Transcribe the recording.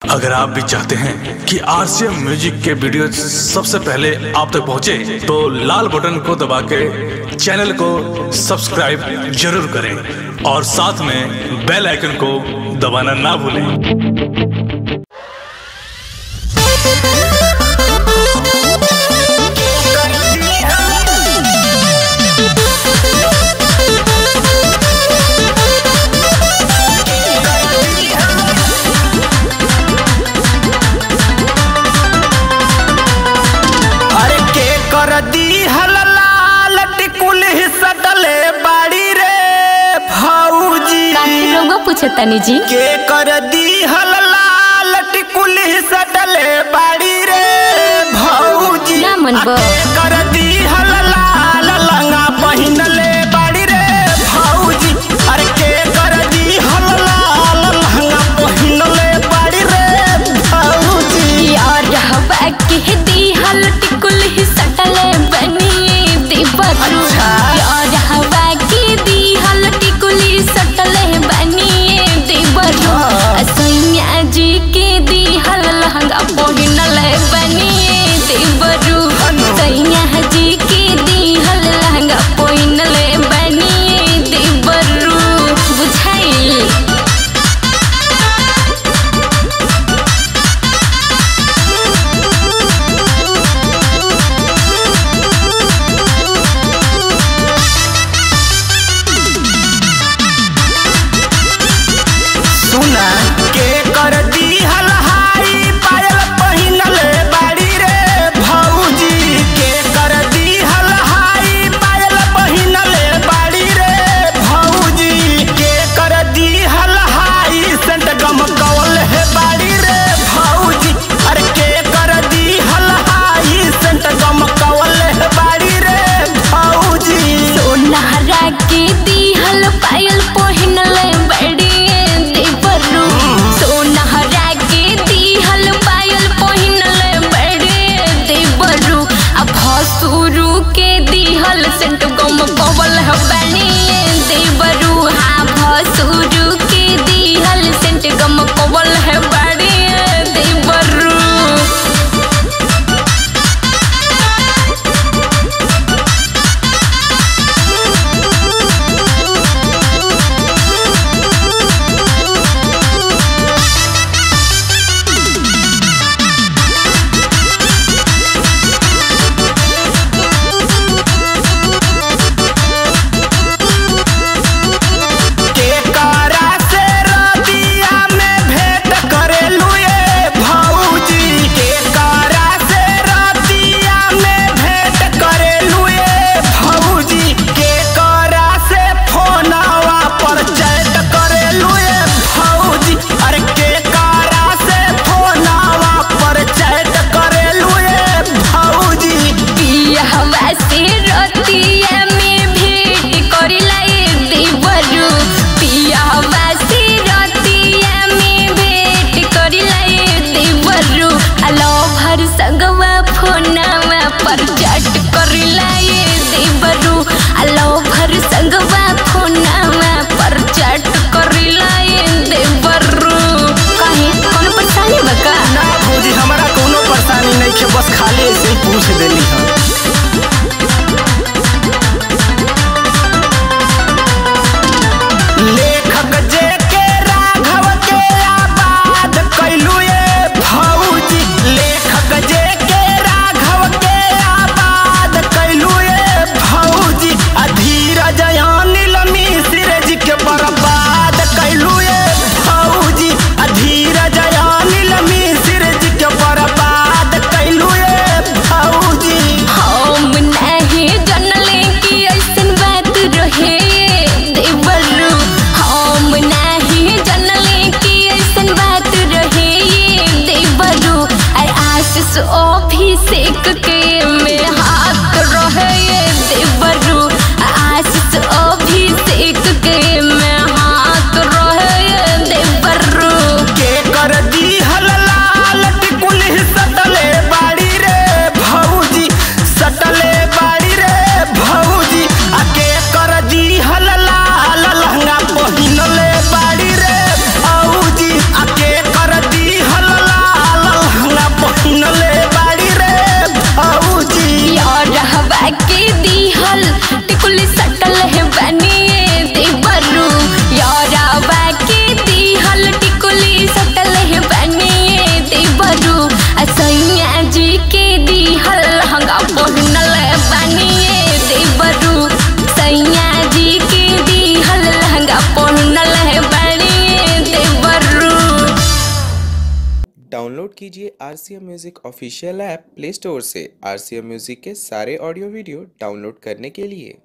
अगर आप भी चाहते हैं कि आरसीएम म्यूजिक के वीडियो सबसे पहले आप तक पहुंचे, तो लाल बटन को दबा के चैनल को सब्सक्राइब जरूर करें और साथ में बेल आइकन को दबाना ना भूलें अरे के कर दी हलाल टिकुल सटले बाड़ी रे भौजी काहे रउआ पूछतानी जी के कर दी हलाल टिकुल सटले बाड़ी रे भौजी ना मनबो। आ के कर दी हलाल लंगा पहिनले बाड़ी रे भौजी अरे के कर दी हलाल लंगा पहिनले बाड़ी रे भौजी यार हवा के दी हल टिकुल ही सटले बनिए देवरू अच्छा। यार हवा के दी हल टिकुल ही सटले बनिए देवरू सैया जी के दी हल लहंगा पहिनले बनिए देवरू सैया जी के दी हल लहंगा पहिनले बनिए देवरू बुझाइल सुना के कर दी हलहाई पायल पहिनले बाड़ी रे भौजी के कर दी हलहाई पायल पहिनले बाड़ी रे भौजी के कर दी हलहाई सेंट गम कवल है बाड़ी रे भौजी अरे के कर दी हलहाई सेंट गम कवल है बाड़ी रे भौजी सोनारा के दिहल पायल पहिनले बड़िए देवरू सोनारा के दिहल पायल पहिनले बड़िए देवरू अब भसुरु के दिहल सेंट गम कवल है बनिए देवरू हाँ भसुरु के दिहल सेंट गम कवल है बड़िए देवरू के करा से रतिया में भेंट करेलू ये भौजी के करा से रतिया में भेंट करेलू ये भौजी के करा से फोनवा पर चैट करेलू ये भौजी अरे के करा से फोनवा पर चैट करेलू ये भौजी पिया हवा से रतिया में भेंट करिला ए देवरू पिया हवा से रतिया में भेंट करिला ए देवरू अलो भर संगवा फोनवा पर चट करिला ए देवरू अलो भर संगवा फोनवा पर चट करिला ए देवरू कहे कौन परेशानी बका ना भौजी हमारा कोनो परेशानी नहीं है बस खाली ऐसे ही पूछ देली हम लेखक जे के राघव के आबाद कैलू ये भौजी लेखक जे के राघव के आबाद कैलू ये भौजी आ धीरज अनिल मिश्र जी के बर्बाद कैलू ये भौजी आ धीरज अनिल मिश्र जी के बर्बाद कैलू ये भौजी डाउनलोड कीजिए R C M music official app Play Store से आर सी एम म्यूज़िक के सारे ऑडियो वीडियो डाउनलोड करने के लिए